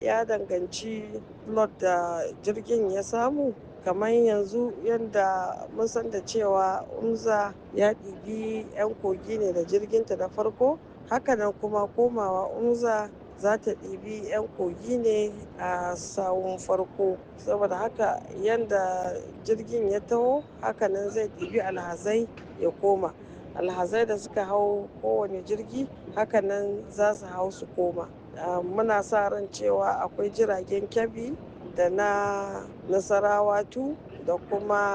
ya danganci lot da jirgin ya samu kamar yanzu yadda mun san da cewa umza ya ɗibi 'yan kogi ne da jirginta na farko hakanan kuma komawa umza za ta ɗibi 'yan kogi ne a sawun farko saboda haka yadda jirgin ya taho hakanan zai ɗibi alhazai ya koma alhazai da suka hau kowane jirgi hakanan za su hau su koma muna sa ran cewa akwai jiragen kyabi da na nasarawa tu da kuma